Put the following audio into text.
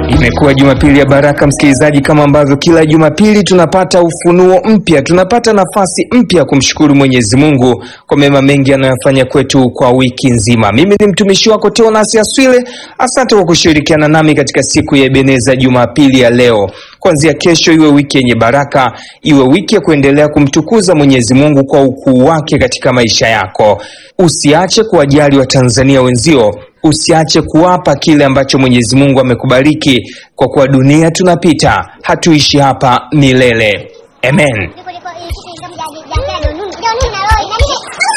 Imekuwa Jumapili ya baraka, msikilizaji, kama ambavyo kila Jumapili tunapata ufunuo mpya, tunapata nafasi mpya kumshukuru Mwenyezi Mungu kwa mema mengi anayofanya kwetu kwa wiki nzima. Mimi ni mtumishi wako Teonas Aswile, asante kwa kushirikiana nami katika siku ya Ebeneza Jumapili ya leo. Kuanzia kesho iwe wiki yenye baraka, iwe wiki ya kuendelea kumtukuza Mwenyezi Mungu kwa ukuu wake katika maisha yako. Usiache kuwajali Watanzania wenzio usiache kuwapa kile ambacho Mwenyezi Mungu amekubariki, kwa kuwa dunia tunapita, hatuishi hapa milele. Amen.